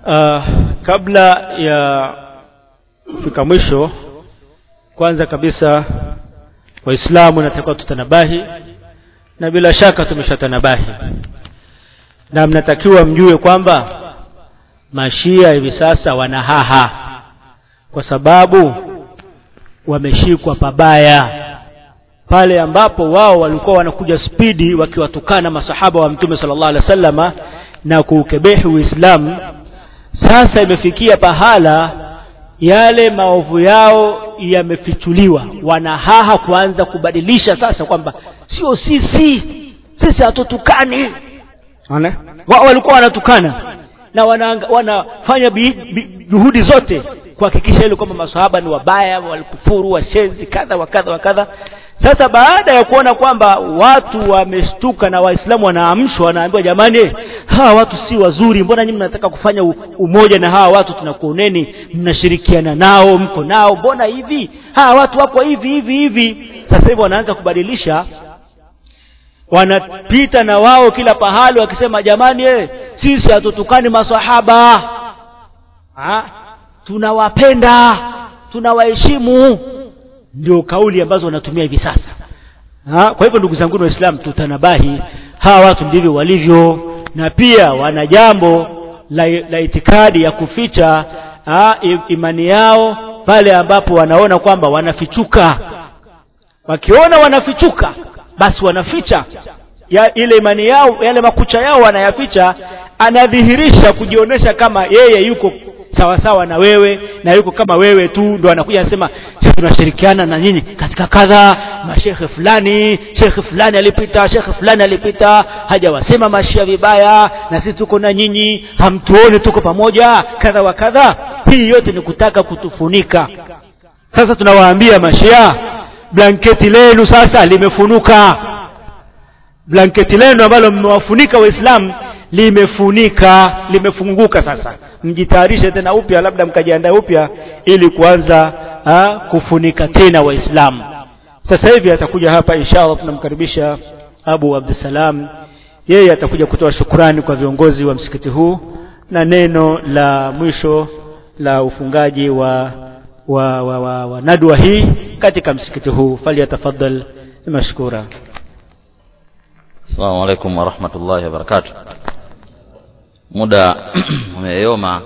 uh, kabla ya kufika mwisho kwanza kabisa waislamu natakiwa tutanabahi na bila shaka tumeshatanabahi na mnatakiwa mjue kwamba mashia hivi sasa wanahaha kwa sababu wameshikwa pabaya pale ambapo wao walikuwa wanakuja spidi wakiwatukana masahaba wa mtume sallallahu alaihi wasallama na kuukebehi uislamu sasa imefikia pahala yale maovu yao yamefichuliwa wanahaha kuanza kubadilisha sasa kwamba sio sisi sisi hatutukani wao walikuwa wanatukana na wana, wanafanya bi, bi, juhudi zote kuhakikisha ile kwamba masahaba ni wabaya walikufuru washenzi kadha wa kadha wa kadha sasa baada ya kuona kwamba watu wameshtuka na waislamu wanaamshwa wanaambiwa jamani hawa watu si wazuri mbona nyinyi mnataka kufanya umoja na hawa watu tunakuoneni mnashirikiana nao mko nao mbona hivi hawa watu wako hivi hivi hivi sasa hivi wanaanza kubadilisha wanapita na wao kila pahali wakisema jamani eh, sisi hatutukani masahaba ha? tunawapenda tunawaheshimu ndio kauli ambazo wanatumia hivi sasa ha? kwa hivyo ndugu zangu waislamu tutanabahi hawa watu ndivyo walivyo na pia wana jambo la, la itikadi ya kuficha ha? imani yao pale ambapo wanaona kwamba wanafichuka wakiona wanafichuka basi wanaficha ya ile imani yao yale makucha yao wanayaficha anadhihirisha kujionyesha kama yeye yuko sawa sawa na wewe na yuko kama wewe tu ndo anakuja anasema sisi tunashirikiana na nyinyi katika kadha mashekhe fulani shekhe fulani alipita shekhe fulani alipita hajawasema mashia vibaya na sisi tuko na nyinyi hamtuoni tuko pamoja kadha wa kadha hii yote ni kutaka kutufunika sasa tunawaambia mashia blanketi lenu sasa limefunuka blanketi lenu ambalo mmewafunika waislamu limefunika limefunguka sasa mjitayarishe tena upya labda mkajiandaa upya ili kuanza ha, kufunika tena waislamu sasa hivi atakuja hapa inshallah tunamkaribisha abu abdussalam yeye atakuja kutoa shukrani kwa viongozi wa msikiti huu na neno la mwisho la ufungaji wa wa, wa, wa, wa nadwa hii katika msikiti huu falyatafadhal mashkura Assalamu alaikum warahmatullahi wabarakatuh. Muda umeyoma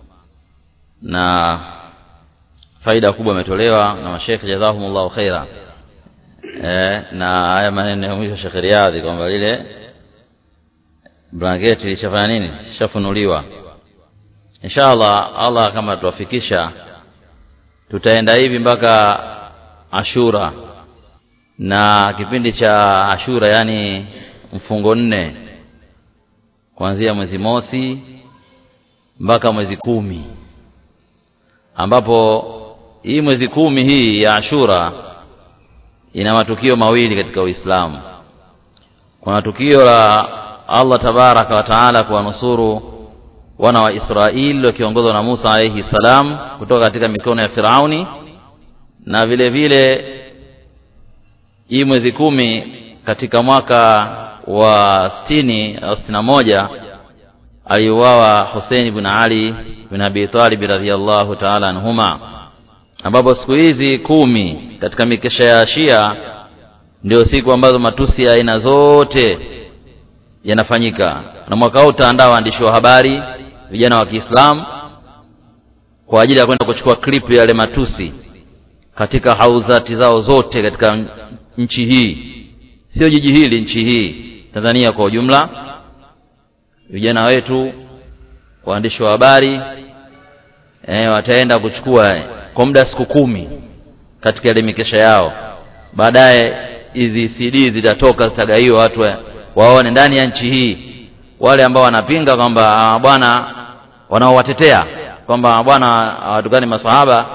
na faida kubwa imetolewa na mashekhe jazahumullahu khaira. E, na haya maneno ya mwisho Sheikh Riyadhi kwamba lile blanketi lishafanya nini? Lishafunuliwa. Inshallah Allah kama tuwafikisha tutaenda hivi mpaka Ashura na kipindi cha Ashura yani mfungo nne kuanzia mwezi mosi mpaka mwezi kumi ambapo hii mwezi kumi hii ya Ashura ina matukio mawili katika Uislamu. Kuna tukio la Allah tabaraka wa taala kuwanusuru wana wa Israeli wakiongozwa na Musa alayhi salam kutoka katika mikono ya Firauni, na vile vile hii mwezi kumi katika mwaka wa sitini au sitini na moja aliuawa Hussein ibn Ali bin Abi Talib radhiyallahu ta'ala anhuma, ambapo siku hizi kumi katika mikesha ya Shia ndio siku ambazo matusi ya aina zote yanafanyika, na mwaka huu utaandaa waandishi wa habari vijana wa Kiislamu kwa ajili ya kwenda kuchukua clip ya yale matusi katika hauzati zao zote katika nchi hii, sio jiji hili, nchi hii Tanzania kwa ujumla. Vijana wetu waandishi wa habari e, wataenda kuchukua kwa muda siku kumi katika ile mikesha yao. Baadaye hizi CD zitatoka, zitagaiwa watu waone ndani ya nchi hii, wale ambao wanapinga kwamba bwana, wanaowatetea kwamba bwana hawatukani maswahaba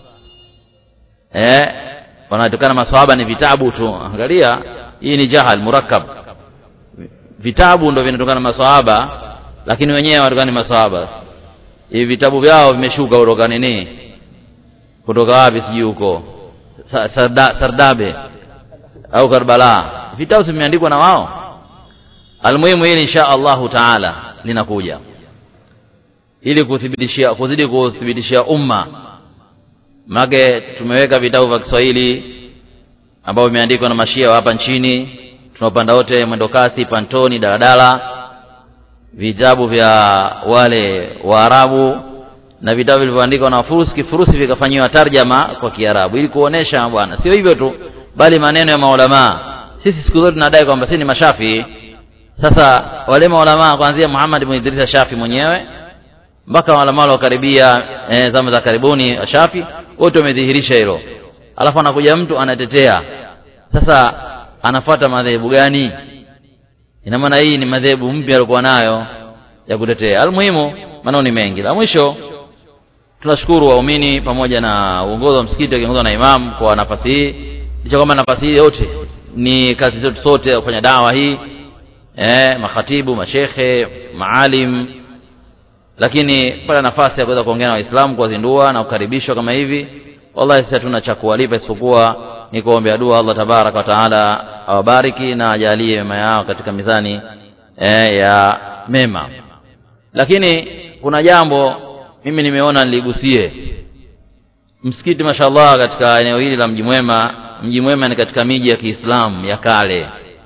eh, wanatukana maswahaba ni vitabu tu. Angalia, hii ni jahal murakkab vitabu ndo vinatokana na maswahaba lakini wenyewe hawatukani maswahaba hivi vitabu vyao vimeshuka kutoka nini kutoka wapi sijui huko Sarda, sardabe au karbala vitabu vimeandikwa na wao almuhimu hili insha allahu taala linakuja ili kuthibitishia kuzidi kuthibitishia umma maanake tumeweka vitabu vya kiswahili ambavyo vimeandikwa na mashia wa hapa nchini tunaopanda wote mwendokasi pantoni daladala vitabu vya wale waarabu na vitabu vilivyoandikwa na wafurusi kifurusi vikafanyiwa tarjama kwa kiarabu ili kuonesha bwana sio hivyo tu bali maneno ya maulamaa sisi siku zote tunadai kwamba sisi ni mashafi sasa wale maulamaa kuanzia muhammad ibn idrisa shafi mwenyewe mpaka maulamaa waliokaribia eh, zama za karibuni shafi wote wamedhihirisha hilo alafu anakuja mtu anatetea sasa anafuata madhehebu gani ina maana hii ni madhehebu mpya alikuwa nayo ya kutetea almuhimu maneno ni mengi la mwisho tunashukuru waumini pamoja na uongozi wa msikiti wakiongozwa na imamu kwa nafasi hii licha kwamba nafasi hii yote ni kazi zetu sote ya kufanya dawa hii eh, makhatibu mashekhe maalim lakini pata nafasi ya kuweza kuongea na waislamu kuwazindua na kukaribishwa kama hivi wallahi sisi hatuna cha kuwalipa isipokuwa ni kuombea dua allah tabaraka wa taala awabariki na ajalie mema yao katika mizani eh, ya mema lakini kuna jambo mimi nimeona niligusie msikiti mashallah katika eneo hili la mji mwema mji mwema ni katika miji ya kiislamu ya kale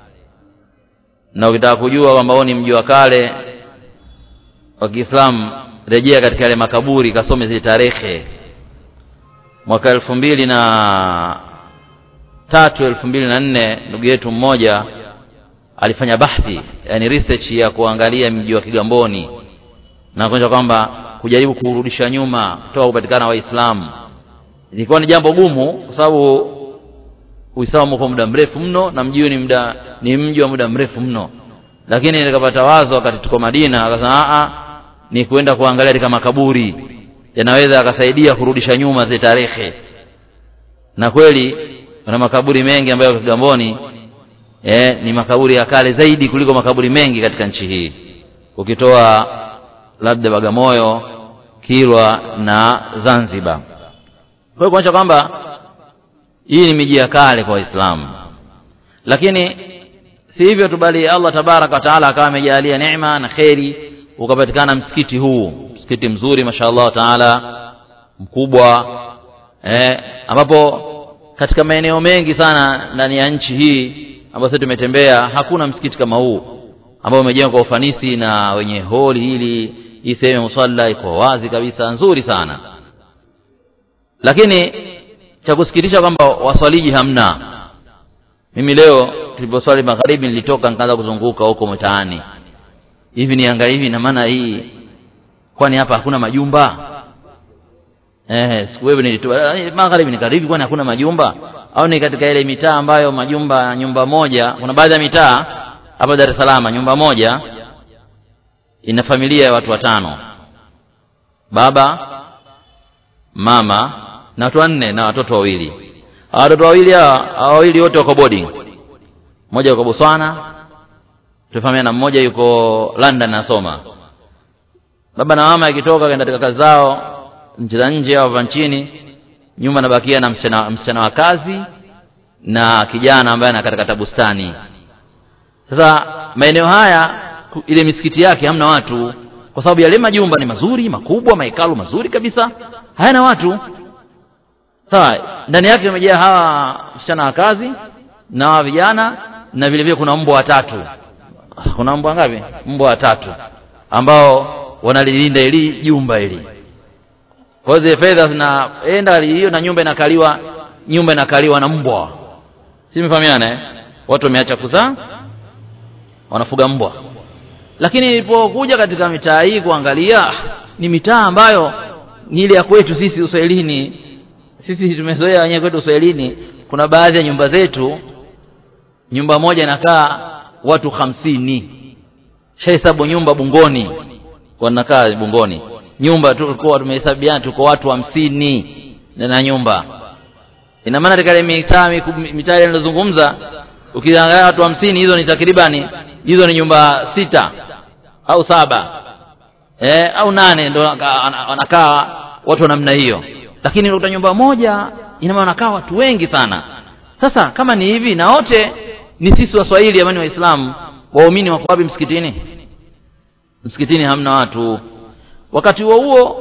na ukitaka kujua kwamba huo ni mji wa kale wa kiislamu rejea katika yale makaburi kasome zile tarehe mwaka elfu mbili na tatu elfu mbili na nne ndugu yetu mmoja alifanya bahthi yani research ya kuangalia mji wa kigamboni na kuonyesha kwamba kujaribu kurudisha nyuma kutoka kupatikana waislamu ilikuwa ni jambo gumu kwa sababu uislamu uko muda mrefu mno na mji ni muda ni mji wa muda mrefu mno lakini nikapata wazo wakati tuko madina akasema ni kwenda kuangalia katika makaburi yanaweza akasaidia kurudisha nyuma zile tarehe na kweli kuna makaburi mengi ambayo kigamboni eh, ni makaburi ya kale zaidi kuliko makaburi mengi katika nchi hii ukitoa labda bagamoyo kilwa na zanzibar kwa hiyo kuonyesha kwamba hii ni miji ya kale kwa waislamu lakini si hivyo tu bali allah tabaraka wa taala akawa amejalia neema na kheri ukapatikana msikiti huu msikiti mzuri mashallah taala mkubwa eh, ambapo katika maeneo mengi sana ndani ya nchi hii ambayo sisi tumetembea hakuna msikiti kama huu ambao umejengwa kwa ufanisi na wenye holi hili hii sehemu ya musalla iko wazi kabisa nzuri sana lakini cha kusikitisha kwamba waswaliji hamna mimi leo tuliposwali magharibi nilitoka nikaanza kuzunguka huko mtaani hivi niangalia hivi na maana hii kwani hapa hakuna majumba eh siku wewe nilitoa magharibi nikaribi kwani hakuna majumba au ni katika ile mitaa ambayo majumba nyumba moja kuna baadhi ya mitaa hapa Dar es Salaam nyumba moja ina familia ya watu watano baba mama na watu wanne na watoto wawili hawa watoto wawili hawa wawili wote wako boarding mmoja yuko Botswana tufahamiana mmoja yuko London anasoma baba na mama akitoka kaenda katika kazi zao nchi za nje au nchini nyuma nabakia na msichana, msichana wa kazi na kijana ambaye anakatakata bustani sasa maeneo haya ile misikiti yake hamna watu kwa sababu yale majumba ni mazuri makubwa mahekalu mazuri kabisa hayana watu sawa ndani yake imejaa hawa msichana wa kazi na hawa vijana na vile vile kuna mbwa watatu kuna mbwa ngapi mbwa watatu ambao wanalilinda ili jumba hili kwa hiyo zile fedha zinaenda hiyo na nyumba inakaliwa nyumba inakaliwa na mbwa si mfahamiana eh? watu wameacha kuzaa wanafuga mbwa lakini ilipokuja katika mitaa hii kuangalia ni mitaa ambayo ni ile ya kwetu sisi uswahilini sisi tumezoea wenyewe kwetu uswahilini kuna baadhi ya nyumba zetu nyumba moja inakaa watu hamsini shahesabu nyumba bungoni wanakaa bungoni nyumba tulikuwa tumehesabiana tuko watu hamsini na nyumba ina maana katika ile mitaa mitaa ile nilozungumza ukiangalia watu hamsini hizo ni takribani hizo ni nyumba sita au saba eh, au nane ndo wanakaa watu wa namna hiyo lakini unakuta nyumba moja ina maana wanakaa watu wengi sana sasa kama ni hivi na wote ni sisi waswahili amani waislamu waumini wako wapi msikitini msikitini hamna watu wakati huo huo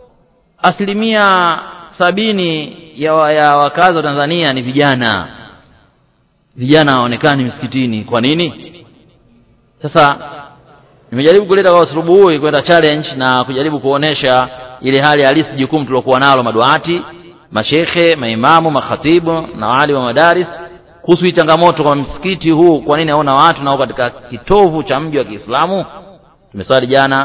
asilimia sabini ya, wa- ya wakazi wa Tanzania ni vijana vijana hawaonekani misikitini kwa nini sasa nimejaribu kuleta kwa usulubu huu kwenda challenge na kujaribu kuonesha ile hali halisi jukumu tulokuwa nalo maduati mashekhe maimamu makhatibu na wali wa madaris kuhusu hii changamoto kwa msikiti huu kwa nini haona watu nao katika kitovu cha mji wa Kiislamu tumeswali jana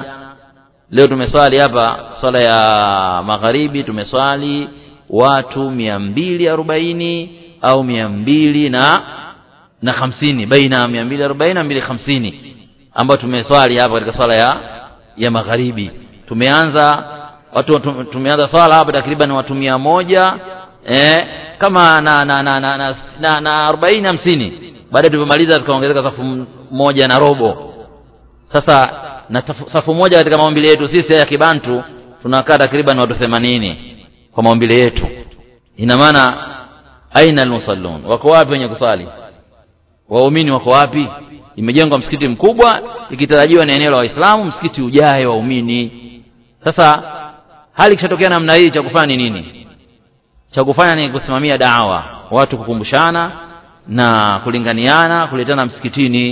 leo tumeswali hapa swala ya magharibi tumeswali watu mia mbili arobaini au mia mbili na na hamsini baina ya mia mbili arobaini na mbili hamsini ambayo tumeswali hapa katika swala ya ya magharibi tumeanza watu tu- tumeanza swala hapa takriban watu mia moja eh, kama na na na na na, na, na arobaini hamsini baadaye tulivyomaliza tukaongezeka safu m- moja na robo sasa na safu, safu moja katika maumbile yetu sisi ya kibantu tunakaa takriban watu themanini kwa maumbile yetu ina maana aina almusallun wako wapi wenye kusali waumini wako wapi imejengwa msikiti mkubwa ikitarajiwa ni eneo la waislamu msikiti ujae waumini sasa hali ikishatokea namna hii cha kufanya ni nini cha kufanya ni kusimamia dawa watu kukumbushana na kulinganiana kuletana msikitini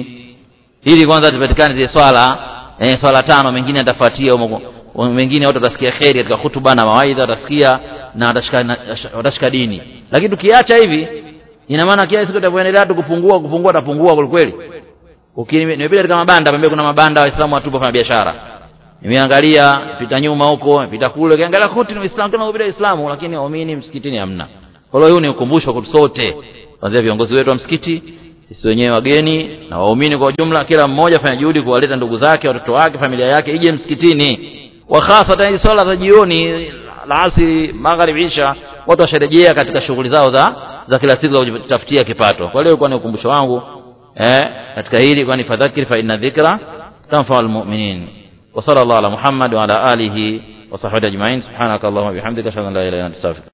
ili kwanza tupatikane zile swala eh, swala tano mengine atafuatia umo- mengine watu watasikia kheri katika hutuba na mawaidha watasikia na watashika, na, watashika dini lakini tukiacha hivi ina maana kila siku itavyoendelea tu kupungua kupungua atapungua kwelikweli Uki- nimepita katika mabanda pembeni kuna mabanda waislamu watupo fanya biashara nimeangalia pita nyuma huko pita kule ukiangalia kote ni waislamu kama vile waislamu lakini waumini msikitini hamna kwa hiyo huu ni ukumbusho kwetu sote kwanzia viongozi wetu wa msikiti sisi wenyewe wageni na waumini kwa ujumla kila mmoja fanya juhudi kuwaleta ndugu zake watoto wake familia yake ije msikitini wa hasatan hizi swala za jioni la asiri magharibi isha watu washarejea katika shughuli zao za za kila siku za kujitafutia kipato kwa hiyo ilikuwa ni ukumbusho wangu eh, katika hili kwani fadhakir fa inna dhikra tanfa'u almu'minin wa sallallahu ala muhammad wa ala alihi wa sahbihi ajma'in subhanaka allahumma bihamdika ashhadu an la ilaha illa anta astaghfiruka